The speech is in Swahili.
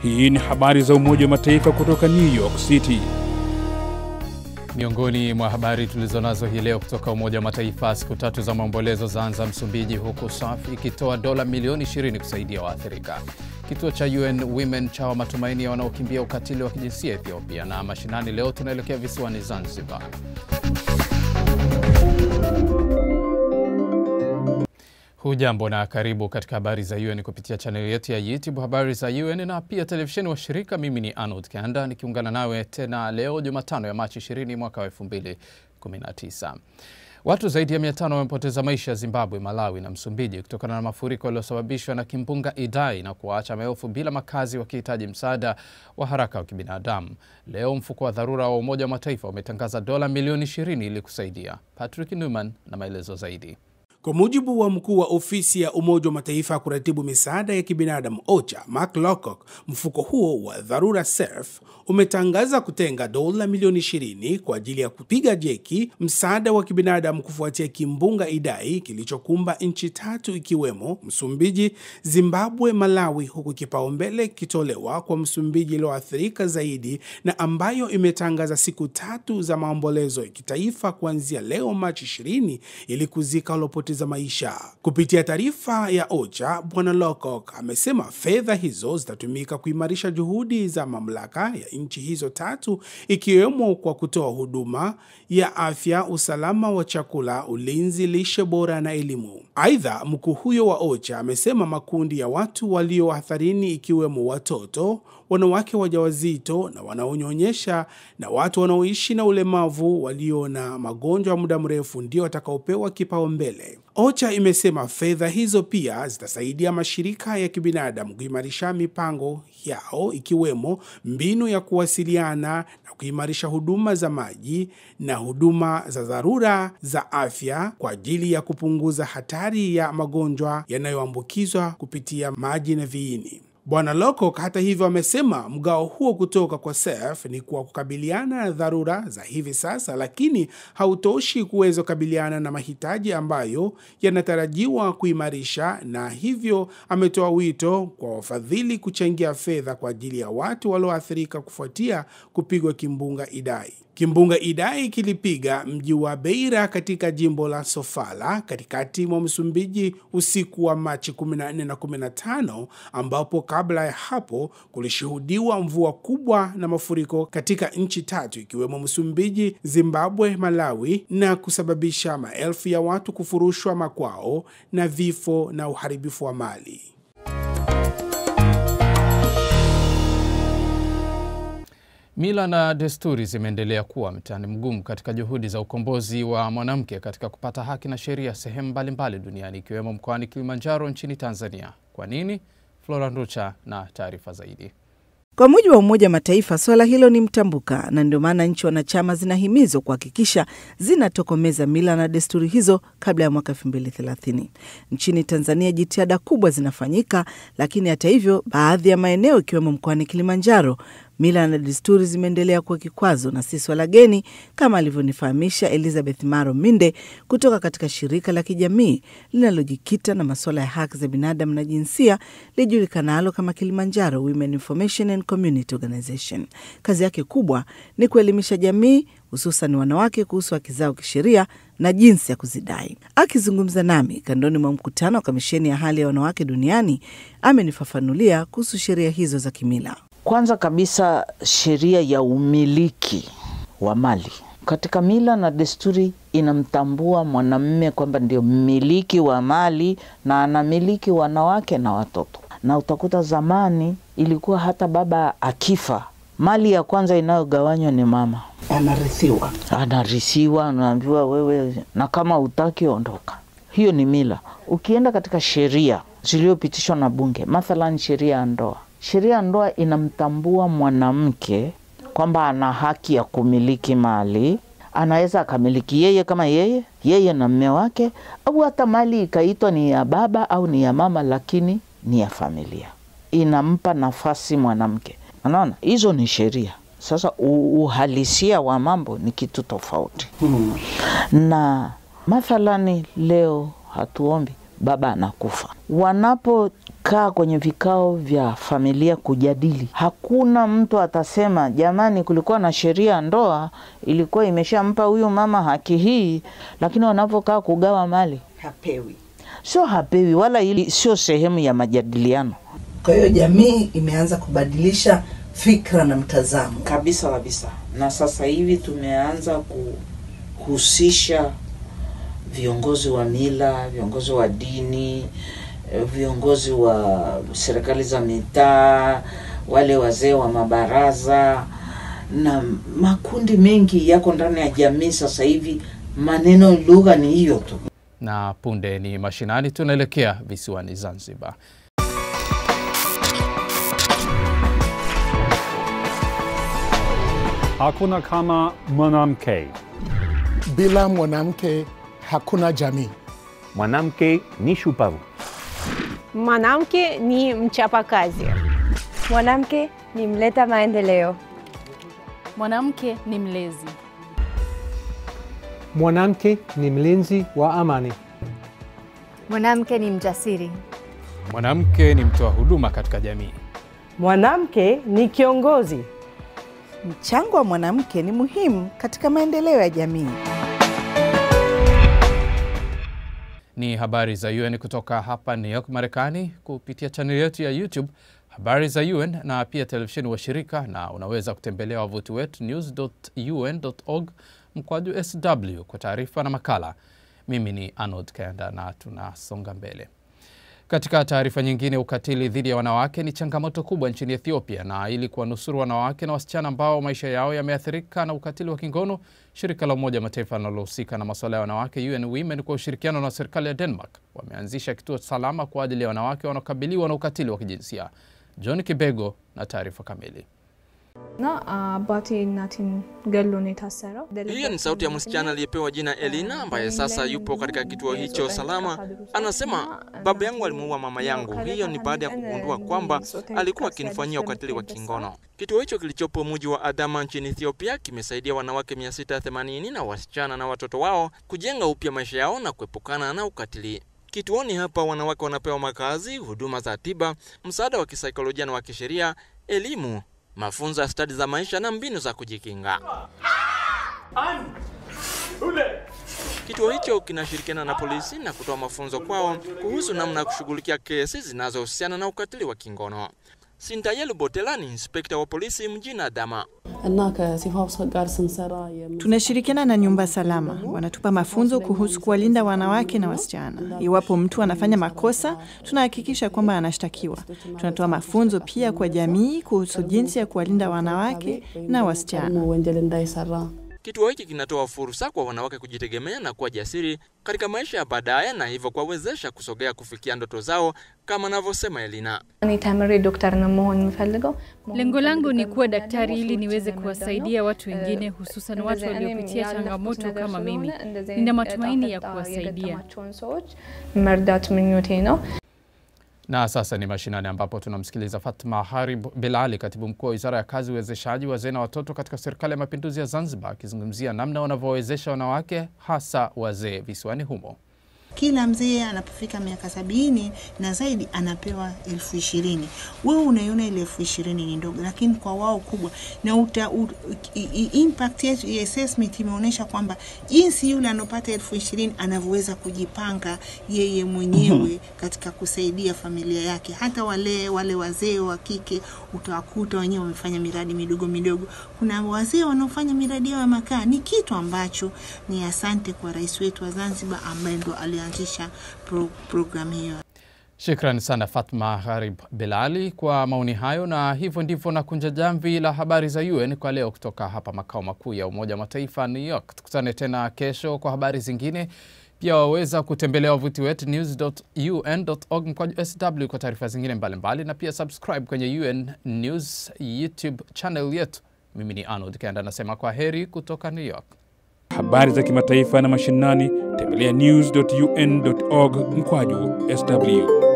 Hii ni habari za Umoja wa Mataifa kutoka New York City. Miongoni mwa habari tulizonazo hii leo kutoka Umoja wa Mataifa, siku tatu za maombolezo zaanza Msumbiji, huku SAF ikitoa dola milioni 20 kusaidia waathirika. Kituo cha UN Women cha matumaini ya wanaokimbia ukatili wa kijinsia Ethiopia. Na mashinani leo tunaelekea visiwani Zanzibar. Hujambo na karibu katika habari za UN kupitia chaneli yetu ya YouTube habari za UN na pia televisheni wa shirika. Mimi ni Arnold Kanda nikiungana nawe tena leo Jumatano ya Machi 20 mwaka wa 2019. Watu zaidi ya 500 wamepoteza maisha Zimbabwe, Malawi na Msumbiji kutokana na mafuriko yaliyosababishwa na kimbunga Idai na kuwaacha maelfu bila makazi wakihitaji msaada wa haraka wa kibinadamu. Leo mfuko wa dharura wa Umoja wa Mataifa umetangaza dola milioni 20 ili kusaidia. Patrick Newman na maelezo zaidi. Kwa mujibu wa mkuu wa ofisi ya Umoja wa Mataifa ya kuratibu misaada ya kibinadamu OCHA, Mark Lowcock, mfuko huo wa dharura SURF umetangaza kutenga dola milioni 20 kwa ajili ya kupiga jeki msaada wa kibinadamu kufuatia kimbunga Idai kilichokumba nchi tatu ikiwemo Msumbiji, Zimbabwe, Malawi, huku kipaumbele kikitolewa kwa Msumbiji iliyoathirika zaidi na ambayo imetangaza siku tatu za maombolezo ya kitaifa kuanzia leo Machi 20 ili kuzika walopoteza maisha. Kupitia taarifa ya OCHA, Bwana Lowcock amesema fedha hizo zitatumika kuimarisha juhudi za mamlaka ya nchi hizo tatu ikiwemo kwa kutoa huduma ya afya, usalama wa chakula, ulinzi, lishe bora na elimu. Aidha, mkuu huyo wa OCHA amesema makundi ya watu walio hatarini ikiwemo watoto, wanawake wajawazito na wanaonyonyesha na watu wanaoishi na ulemavu walio na magonjwa ya muda mrefu ndio watakaopewa kipaumbele. OCHA imesema fedha hizo pia zitasaidia mashirika ya kibinadamu kuimarisha mipango yao ikiwemo mbinu ya kuwasiliana na kuimarisha huduma za maji na huduma za dharura za afya kwa ajili ya kupunguza hatari ya magonjwa yanayoambukizwa kupitia maji na viini. Bwana Lowcock hata hivyo amesema mgao huo kutoka kwa SURF ni kwa kukabiliana na dharura za hivi sasa, lakini hautoshi kuweza kukabiliana na mahitaji ambayo yanatarajiwa kuimarisha, na hivyo ametoa wito kwa wafadhili kuchangia fedha kwa ajili ya watu walioathirika kufuatia kupigwa kimbunga Idai. Kimbunga Idai kilipiga mji wa Beira katika jimbo la Sofala katikati mwa Msumbiji usiku wa Machi 14 na 15, ambapo kabla ya hapo kulishuhudiwa mvua kubwa na mafuriko katika nchi tatu ikiwemo Msumbiji, Zimbabwe, Malawi na kusababisha maelfu ya watu kufurushwa makwao na vifo na uharibifu wa mali. Mila na desturi zimeendelea kuwa mtihani mgumu katika juhudi za ukombozi wa mwanamke katika kupata haki na sheria sehemu mbalimbali duniani ikiwemo mkoani Kilimanjaro nchini Tanzania. Kwa nini? Flora Nducha na taarifa zaidi. Kwa mujibu wa Umoja wa Mataifa, swala hilo ni mtambuka, na ndio maana nchi wanachama zinahimizwa kuhakikisha zinatokomeza mila na desturi hizo kabla ya mwaka 2030. Nchini Tanzania jitihada kubwa zinafanyika, lakini hata hivyo, baadhi ya maeneo ikiwemo mkoani Kilimanjaro mila na desturi zimeendelea kuwa kikwazo na si swala geni, kama alivyonifahamisha Elizabeth Maro Minde kutoka katika shirika la kijamii linalojikita na masuala ya haki za binadamu na jinsia lijulikanalo kama Kilimanjaro Women Information and Community Organization. Kazi yake kubwa ni kuelimisha jamii hususan wanawake kuhusu haki zao kisheria na jinsi ya kuzidai. Akizungumza nami kandoni mwa mkutano wa kamisheni ya hali ya wanawake duniani, amenifafanulia kuhusu sheria hizo za kimila. Kwanza kabisa sheria ya umiliki wa mali katika mila na desturi inamtambua mwanamume kwamba ndio mmiliki wa mali na anamiliki wanawake na watoto. Na utakuta zamani ilikuwa hata baba akifa, mali ya kwanza inayogawanywa ni mama, Anarithiwa. anarithiwa, anaambiwa wewe, na kama utaki ondoka. Hiyo ni mila. Ukienda katika sheria zilizopitishwa na Bunge, mathalan sheria ya ndoa sheria ya ndoa inamtambua mwanamke kwamba ana haki ya kumiliki mali. Anaweza akamiliki yeye kama yeye yeye na mme wake, au hata mali ikaitwa ni ya baba au ni ya mama, lakini ni ya familia. Inampa nafasi mwanamke. Unaona, hizo ni sheria. Sasa uhalisia wa mambo ni kitu tofauti. hmm. na mathalani leo hatuombi baba anakufa. Wanapokaa kwenye vikao vya familia kujadili, hakuna mtu atasema jamani, kulikuwa na sheria ya ndoa ilikuwa imeshampa huyu mama haki hii, lakini wanapokaa kugawa mali hapewi. sio hapewi, wala hili sio sehemu ya majadiliano Kwa hiyo jamii imeanza kubadilisha fikra na mtazamo. kabisa kabisa, na sasa hivi tumeanza kuhusisha viongozi wa mila, viongozi wa dini, eh, viongozi wa serikali za mitaa, wale wazee wa mabaraza na makundi mengi yako ndani ya jamii. Sasa hivi maneno, lugha ni hiyo tu. Na punde ni mashinani, tunaelekea visiwani Zanzibar. Hakuna kama mwanamke. Bila mwanamke hakuna jamii. Mwanamke ni shupavu. Mwanamke ni mchapakazi. Mwanamke ni mleta maendeleo. Mwanamke ni mlezi. Mwanamke ni mlinzi wa amani. Mwanamke ni mjasiri. Mwanamke ni mtoa huduma katika jamii. Mwanamke ni kiongozi. Mchango wa mwanamke ni muhimu katika maendeleo ya jamii. Ni habari za UN kutoka hapa New York, Marekani, kupitia chaneli yetu ya YouTube habari za UN na pia televisheni wa shirika, na unaweza kutembelea wavuti wetu news.un.org mkwaju sw kwa taarifa na makala. Mimi ni Arnold Kenda na tunasonga mbele. Katika taarifa nyingine, ukatili dhidi ya wanawake ni changamoto kubwa nchini Ethiopia, na ili kuwanusuru wanawake na wasichana ambao maisha yao yameathirika na ukatili wa kingono, shirika la Umoja wa Mataifa linalohusika na masuala ya wanawake UN Women kwa ushirikiano na serikali ya Denmark wameanzisha kituo salama kwa ajili ya wanawake wanaokabiliwa na ukatili wa kijinsia. John Kibego na taarifa kamili. Hiyo ni sauti ya msichana aliyepewa jina Elina ambaye sasa yupo katika kituo hicho salama. Anasema, baba yangu alimuua mama yangu. Hiyo ni baada ya kugundua kwamba alikuwa akinifanyia ukatili wa kingono. Kituo hicho kilichopo mji wa Adama nchini Ethiopia kimesaidia wanawake 680 na wasichana na watoto wao kujenga upya maisha yao na kuepukana na ukatili. Kituoni hapa wanawake wanapewa makazi, huduma za tiba, msaada wa kisaikolojia na wa kisheria, elimu mafunzo ya stadi za maisha na mbinu za kujikinga. Kituo hicho kinashirikiana na polisi na kutoa mafunzo kwao kuhusu namna ya kushughulikia kesi zinazohusiana na ukatili wa kingono. Sintayelu Botela ni inspekta wa polisi mjini Adama. Tunashirikiana na nyumba salama, wanatupa mafunzo kuhusu kuwalinda wanawake na wasichana. Iwapo mtu anafanya makosa, tunahakikisha kwamba anashtakiwa. Tunatoa mafunzo pia kwa jamii kuhusu jinsi ya kuwalinda wanawake na wasichana. Kituo hiki kinatoa fursa kwa wanawake kujitegemea na kuwa jasiri katika maisha ya baadaye na hivyo kuwawezesha kusogea kufikia ndoto zao kama anavyosema Elina. Lengo langu ni kuwa daktari ili niweze kuwasaidia watu wengine, hususan watu waliopitia changamoto kama mimi. Nina matumaini ya kuwasaidia. Na sasa ni mashinani ambapo tunamsikiliza Fatma Harib Bilali, katibu mkuu wa wizara ya kazi, uwezeshaji wazee na watoto katika serikali ya mapinduzi ya Zanzibar, akizungumzia namna wanavyowawezesha wanawake hasa wazee visiwani humo. Kila mzee anapofika miaka sabini na zaidi anapewa elfu ishirini. Wewe unaiona ile elfu ishirini ni ndogo, lakini kwa wao kubwa, na uta, u, i, i, impact yetu ya assessment imeonyesha kwamba jinsi yule anopata elfu ishirini anavyoweza kujipanga yeye mwenyewe katika kusaidia familia yake. Hata wale wale wazee wa kike utawakuta wenyewe wamefanya miradi midogo midogo. Kuna wazee wanaofanya miradi yao ya makaa, ni kitu ambacho ni asante kwa rais wetu wa Zanzibar ambaye ndo ali anzisha pro, programu hiyo. Shukran sana Fatma Gharib Bilali kwa maoni hayo, na hivyo ndivyo na kunja jamvi la habari za UN kwa leo kutoka hapa makao makuu ya Umoja wa Mataifa New York. Tukutane tena kesho kwa habari zingine. Pia waweza kutembelea wavuti wetu news.un.org mkwaju sw kwa taarifa zingine mbalimbali mbali, na pia subscribe kwenye UN News YouTube channel yetu. Mimi ni Arnold Kenda anasema kwa heri kutoka New York. Habari za kimataifa na mashinani, tembelea news.un.org mkwaju sw.